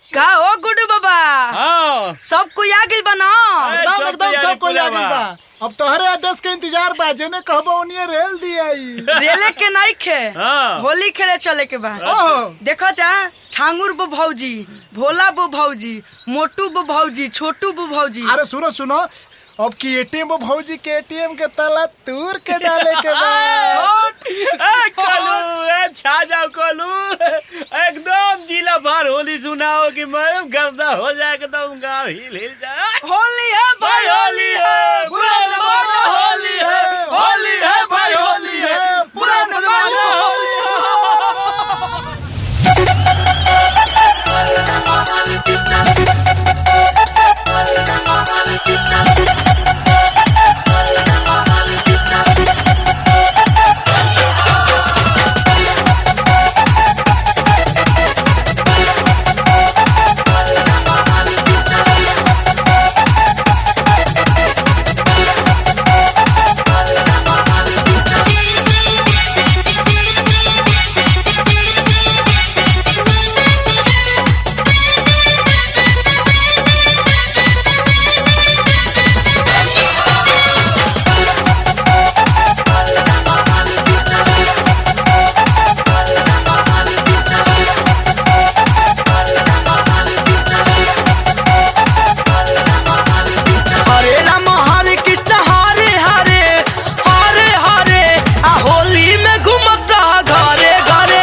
का हो गुड्डू बाबा हाँ सब कोई आ गइल बा न ए, एकदम सब एकदम तैयारी सब कोई पूरा आ गइल बा। बा अब तोहरे आदेश के इंतजार बा जेने कहबो ओनिए रेल दियाई रेले के नहीं खे हाँ। होली खेले चले के बा ओहो देखो जा छांगुर बो भौजी भोला बो भौजी मोटू बो भौजी छोटू बो भौजी अरे सुनो सुनो अब की एटीएम वो भौजी के एटीएम के ताला तूर के डाले के बा और ए, कलू ए, छा जाओ कलू एकदम जिला भर होली सुनाओ कि मैं गर्दा हो जाए एकदम गाँव हिल हिल जाए होली है भाई होली है बुरा न मानो होली है होली है भाई होली है बुरा न मानो होली है हरे राम हरे कृष्ण हरे हरे हरे हरे आ होली में घूमत रह घरे घरे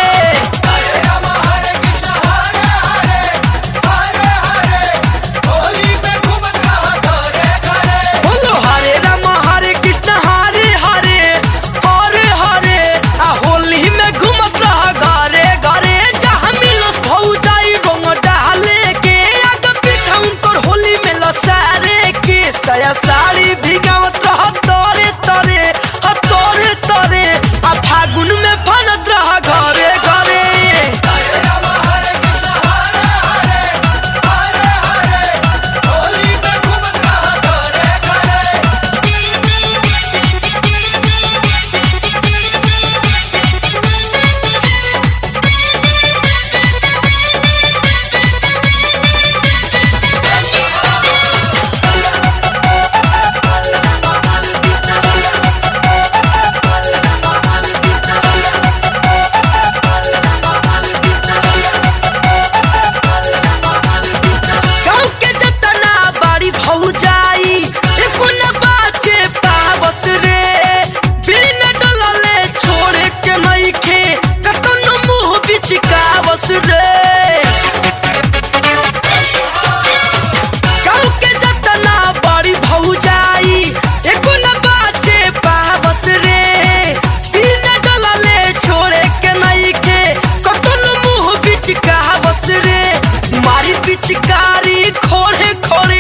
बोलो हरे राम हरे कृष्ण हरे हरे हरे हरे आ होली में घूमत रह घरे घरे जहाँ मिलस भौजाई रंग डाले के आगे पीछे उनकर होली में लसारे के सया साड़ी भिगावत रह तोरे तोरे ह तोरे तोरे आ फागुन में फनत रह घरे घरे गाँव के जतना बाड़ी भौजाई एको न बाचे पावस रे बिन डलले छोड़े के नइखे कतनो मुंह बिचकावस रे गाँव के जतना बाड़ी भौजाई एको न बाचे पावस रे बिन डलले छोड़े के नइखे कतनो मुंह बिचकावस रे मारी पिचकारी खोड़े खोड़े